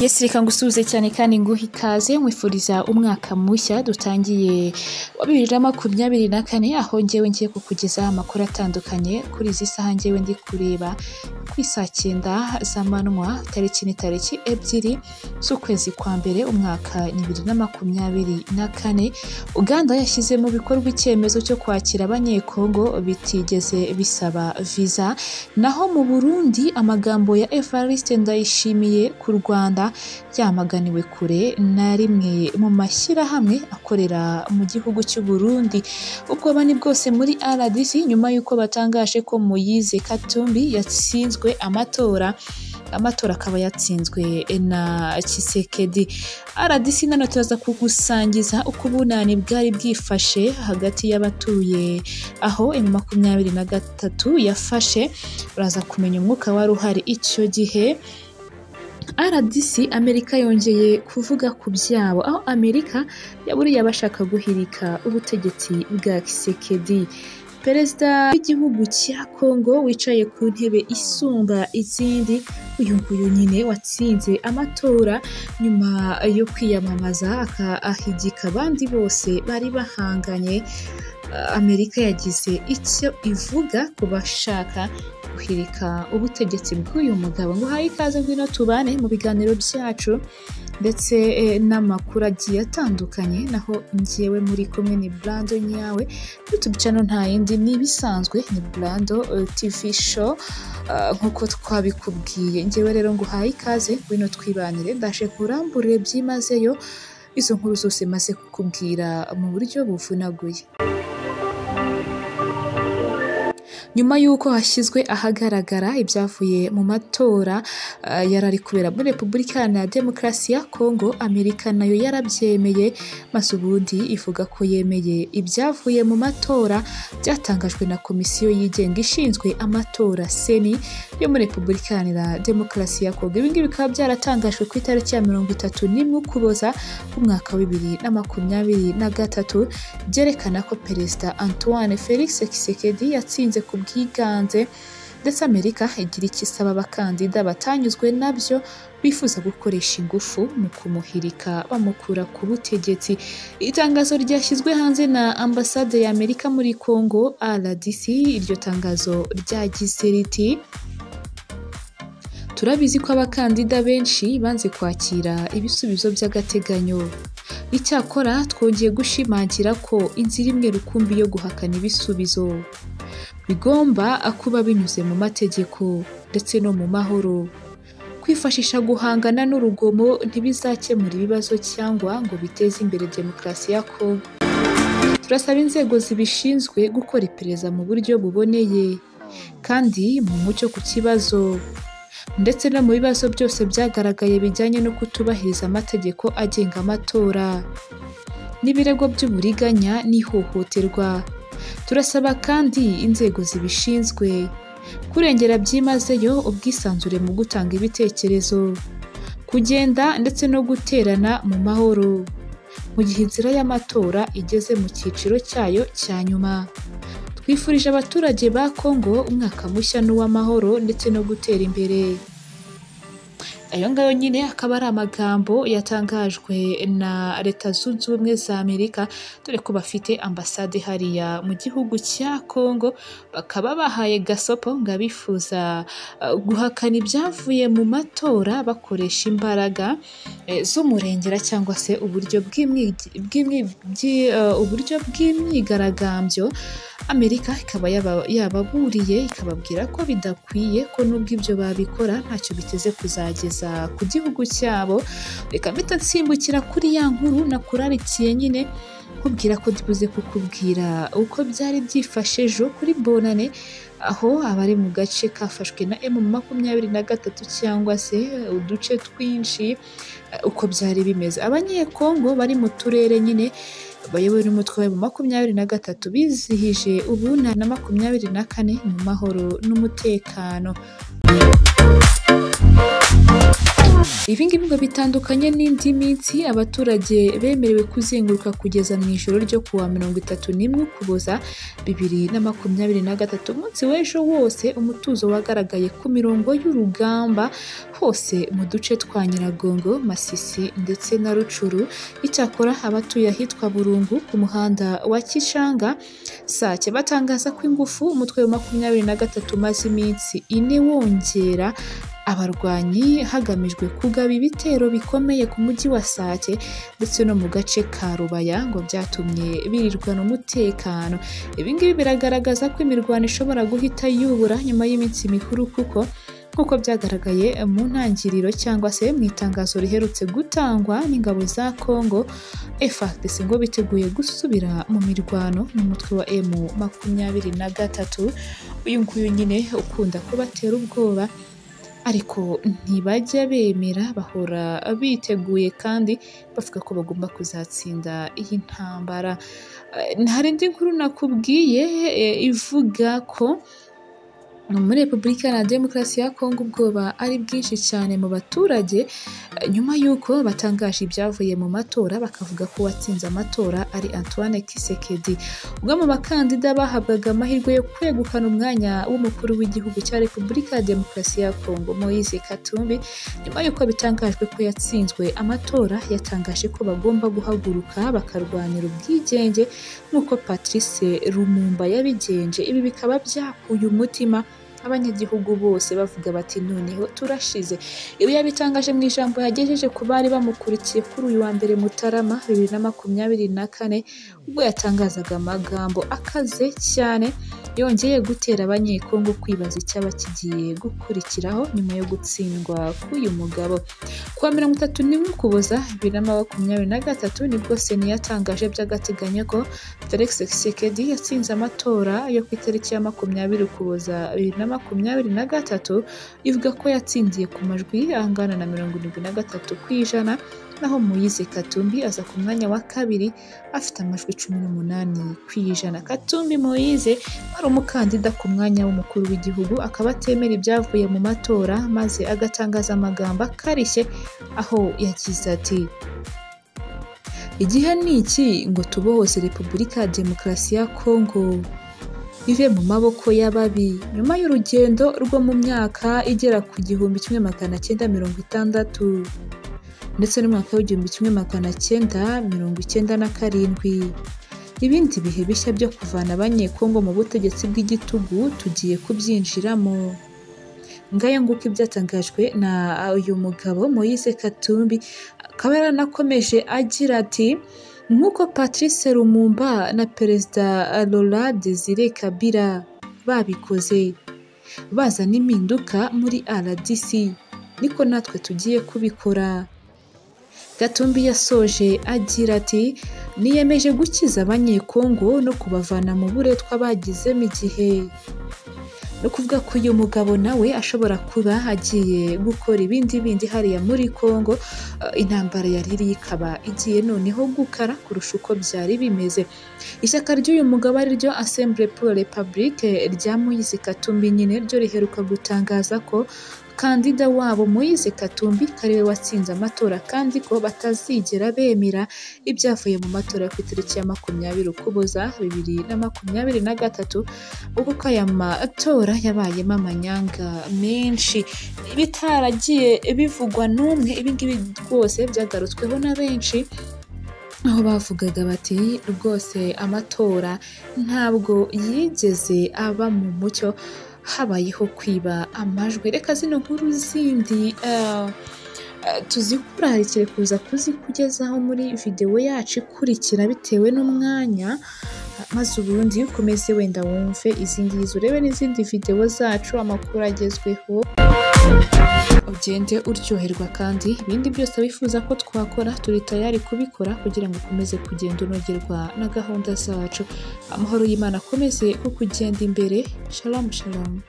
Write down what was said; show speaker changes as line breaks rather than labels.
Yes, reka ngusuhuze cyane kandi nguhe ikaze nkwifuriza umwaka mushya dutangiye wa bibiri na makumyabiri na kane aho ngewe ngiye kukugezaho amakuru atandukanye kuri izi saha ngewe ndi kureba ku isaa cyenda z'amanywa tariki ni tariki ebyiri z'ukwezi kwa mbere umwaka bibiri na makumyabiri na kane uganda yashyize mu bikorwa icyemezo cyo kwakira abanyekongo bitigeze bisaba viza naho mu burundi amagambo ya evariste ndayishimiye ku rwanda yamaganiwe kure na rimwe mu mashyirahamwe akorera mu gihugu cy'u Burundi ubwoba ni bwose muri RDC nyuma y'uko batangaje ko Moyize Katumbi yatsinzwe amatora amatora akaba yatsinzwe na Kisekedi RDC nano turaza kugusangiza uko ubunani bwari bwifashe hagati y'abatuye aho M makumyabiri na gatatu yafashe uraza kumenya umwuka wari uhari icyo gihe RDC Amerika yongeye kuvuga ku byabo aho Amerika yaburiye abashaka guhirika ubutegetsi bwa Kisekedi perezida w'igihugu cya Kongo wicaye ku ntebe isumba izindi uyu nguyu nyine watsinze amatora nyuma yo kwiyamamaza akahigika abandi bose bari bahanganye Amerika yagize icyo ivuga ku bashaka guhirika ubutegetsi bw'uyu mugabo ngo uhaye ikaze ngwino tubane mu biganiro byacu ndetse eh, n'amakuru agiye atandukanye naho ngewe muri kumwe ni Brando nyawe YouTube channel nta yindi ni ibisanzwe ni Brando eh, TV show ah, nk'uko twabikubwiye ngewe rero ngo uhaye ikaze ngwino twibanire ndaje kuramburire byimazeyo izo nkuru zose maze kukubwira mu buryo buvunaguye nyuma y'uko hashyizwe ahagaragara ibyavuye mu matora ah, yari ari kubera muri repubulika iharanira demokarasi ya kongo amerika nayo yarabyemeye maze ubundi ivuga ko yemeye ibyavuye mu matora byatangajwe na komisiyo yigenga ishinzwe amatora seni yo muri repubulika iharanira demokarasi ya kongo ibi ngibi bikaba byaratangajwe ku itariki ya mirongo itatu n'imwe ukuboza umwaka wa bibiri na makumyabiri na gatatu byerekana ko perezida antoine felix kisekedi yatsinze ku bwiganze ndetse amerika igira icyo isaba abakandida batanyuzwe nabyo bifuza gukoresha ingufu mu kumuhirika bamukura ku butegetsi itangazo ryashyizwe hanze na ambasade ya amerika muri congo rdc iryo tangazo ryagize riti turabizi ko abakandida benshi banze kwakira ibisubizo by'agateganyo icyakora twongeye gushimangira ko inzira imwe rukumbi yo guhakana ibisubizo bigomba kuba binyuze mu mategeko ndetse no mu mahoro kwifashisha guhangana n'urugomo ntibizakemura ibibazo cyangwa ngo biteze imbere demokarasi ya Kongo turasaba inzego zibishinzwe gukora iperereza mu buryo buboneye kandi mu mucyo ku kibazo ndetse no mu bibazo byose byagaragaye bijyanye no kutubahiriza amategeko agenga amatora n'ibirego by'uburiganya n'ihohoterwa turasaba kandi inzego zibishinzwe kurengera byimazeyo ubwisanzure mu gutanga ibitekerezo kugenda ndetse no guterana mu mahoro mu gihe inzira y'amatora igeze mu cyiciro cyayo cya nyuma twifurije abaturage ba Kongo umwaka mushya n'uw'amahoro ndetse no gutera imbere ayo ngayo nyine akaba ari amagambo yatangajwe na leta zunze ubumwe za amerika dore ko bafite ambasade hariya mu gihugu cya kongo bakaba bahaye gasopo ngo abifuza eh, guhakana ibyavuye mu matora bakoresha imbaraga eh, z'umurengera cyangwa se uburyo bw'imwigi- bw'imwi- bw'i- eh, uburyo bw'imyigaragambyo amerika ikaba yaba- yababuriye ikababwira ko bidakwiye ko nubwo ibyo babikora ntacyo biteze kuzageza ku gihugu cyabo reka mpita nsimbukira kuri ya nkuru nakurarikiye nyine nkubwira ko ndibuze kukubwira uko byari byifashe ejo kuri bonane aho abari mu gace kafashwe na emu makumyabiri na gatatu cyangwa se uduce twinshi eh, uko byari bimeze abanyekongo bari mu turere nyine bayobowe n'umutwe wa makumyabiri na gatatu bizihije ubunani na makumyabiri na kane mu mahoro n'umutekano Ibi ngibi ngo bitandukanye n'indi minsi abaturage bemerewe kuzenguruka kugeza mu ijoro ryo ku wa mirongo itatu n'imwe Ukuboza bibiri na makumyabiri na gatatu, umunsi w'ejo wose umutuzo wagaragaye ku mirongo y'urugamba hose mu duce twa Nyiragongo, Masisi ndetse na Rucuru, icyakora abatuye ahitwa Burungu ku muhanda wa Kishanga, Sake batangaza ko ingufu umutwe wa makumyabiri na gatatu umaze iminsi ine wongera abarwanyi hagamijwe kugaba ibitero bikomeye ku mujyi wa Sake ndetse no mu gace ka Rubaya ngo byatumye birirwana umutekano. Ibi ngibi biragaragaza ko imirwano ishobora guhita yubura nyuma y'iminsi mikuru kuko nk'uko byagaragaye mu ntangiriro cyangwa se mu itangazo riherutse gutangwa n'ingabo za Congo FARDC ngo biteguye gusubira mu mirwano n'umutwe wa M makumyabiri na gatatu uyu nguyu nyine ukunda kubatera ubwoba ariko ntibajya bemera bahora biteguye kandi bavuga ko bagomba kuzatsinda iyi ntambara. Eh, Hari indi nkuru nakubwiye eh, ivuga ko muri Repubulika Iharanira Demokarasi ya Kongo ubwoba ari bwinshi cyane mu baturage eh, nyuma y'uko batangaje ibyavuye mu matora bakavuga ko uwatsinze amatora ari Antoine Kisekedi. Ubwo mu bakandida bahabwaga amahirwe yo kwegukana umwanya w'umukuru w'igihugu cya Repubulika ya Demokarasi ya Kongo Moise Katumbi nyuma y'uko bitangajwe ko yatsinzwe amatora yatangaje ko bagomba guhaguruka bakarwanira ubwigenge nk'uko Patrice Lumumba yabigenje ibi bikaba byakuye umutima abanyagihugu bose bavuga bati noneho turashize ibi yabitangaje mu ijambo yagejeje ku bari bamukurikiye kuri uyu wa mbere Mutarama bibiri na makumyabiri na kane ubwo yatangazaga amagambo akaze cyane yongeye gutera abanyekongo kwibaza icyaba kigiye gukurikiraho nyuma yo gutsindwa k'uyu mugabo ku wa mirongo itatu n'imwe ukuboza bibiri na makumyabiri na gatatu nibwo seni yatangaje by'agateganyo ko felix Tshisekedi yatsinze amatora yo ku itariki ya makumyabiri ukuboza bibiri na makumyabiri na gatatu ivuga ko yatsindiye ku majwi angana na mirongo irindwi na gatatu ku ijana naho Moise Katumbi aza ku mwanya wa kabiri afite amajwi cumi n'umunani ku ijana. Katumbi Moise wari umukandida ku mwanya w'umukuru w'igihugu akaba atemera ibyavuye mu matora maze agatangaza amagambo akarishye aho yagize ati igihe ni iki ngo tubohoze repubulika ya demokarasi ya kongo ive mu maboko y'ababi nyuma y'urugendo rwo mu myaka igera ku gihumbi kimwe magana cyenda mirongo itandatu ndetse n'umwaka w'igihumbi kimwe magana cyenda mirongo icyenda na karindwi ibindi bihe bishya byo kuvana abanyekongo mu butegetsi bw'igitugu tugiye kubyinjiramo ngayo nguko ibyatangajwe na uyu mugabo Moise Katumbi akaba yaranakomeje agira ati nk'uko Patrice Lumumba na Perezida Laurent Desire Kabila babikoze bazana impinduka muri RDC niko natwe tugiye kubikora Gatumbi yasoje agira ati niyemeje gukiza abanyekongo no kubavana mu buretwa bagizemo igihe ni ukuvuga ko uyu mugabo nawe ashobora kuba agiye gukora ibindi bindi hariya muri Kongo eh, intambara yari iri ikaba igiye noneho gukara kurusha uko byari bimeze ishyaka ry'uyu mugabo ari ryo Assemblée pour la République rya Moise Katumbi nyine ryo riheruka gutangaza ko kandida wabo Moise Katumbi kariwe watsinze amatora kandi ko batazigera bemera ibyavuye mu matora yo ku itariki ya makumyabiri ukuboza bibiri na makumyabiri na gatatu ubwo ko aya matora yabayemo amanyanga menshi bitaragiye bivugwa n'umwe ibi ngibi rwose byagarutsweho na benshi aho bavugaga bati rwose amatora ntabwo yigeze aba mu mucyo habayeho kwiba amajwi reka zino nkuru zindi eh, eh, tuzikurakire kuza kuzikugezaho muri videwo yacu ikurikira bitewe n'umwanya maze ubundi ukomeze wenda wumve izi ngizi urebe n'izindi videwo zacu amakuru agezweho ugende uryoherwa kandi ibindi byose wifuza ko twakora turi tayari kubikora kugira ngo ukomeze kugenda unogerwa na gahunda zacu amahoro y'imana akomeze kukugenda imbere shalamu shalamu